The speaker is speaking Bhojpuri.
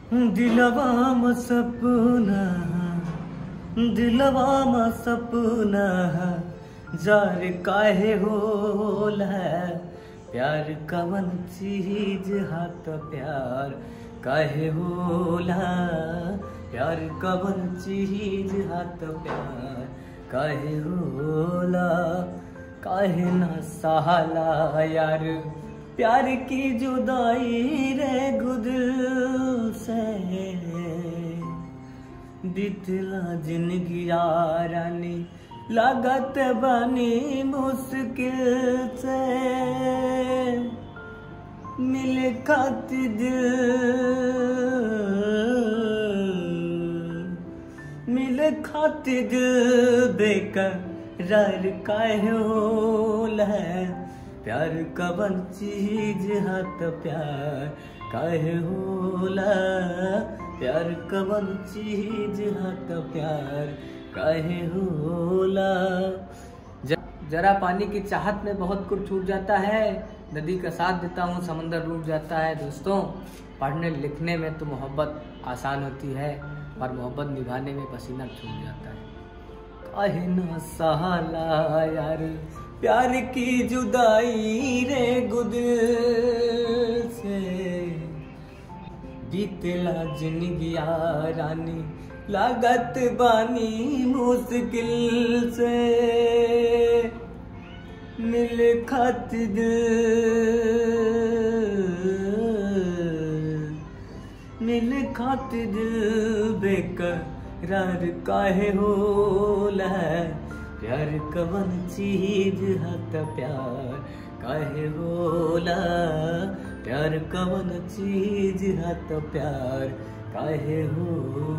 दिलवा म सपना दिलवा म सपना जार काहे होला प्यार कवन चीज हाथ प्यार काहे होला प्यार कवन चीज हाथ प्यार काहे होला काहे ना सहाला यार प्यार की जुदाई रे गुद से बितला जिंदगी रानी लागत बनी मुश्किल से मिल खाती दिल मिल खाती दिल बेकरार काहे होला प्यार कवन चीज हाथ प्यार काहे होला प्यार कवन चीज हाथ प्यार काहे होला ज- जरा पानी की चाहत में बहुत कुछ छूट जाता है नदी का साथ देता हूँ समंदर डूब जाता है दोस्तों पढ़ने लिखने में तो मोहब्बत आसान होती है पर मोहब्बत निभाने में पसीना छूट जाता है काहे ना सहाला यार प्यार की जुदाई रे गुद से बीतला जिंदगी रानी लागत बानी मुश्किल से मिल खत मिल खातिर बेकरार काहे होला प्यार कवन चीज हत प्यार काहे होला प्यार कवन चीज हत प्यार काहे होला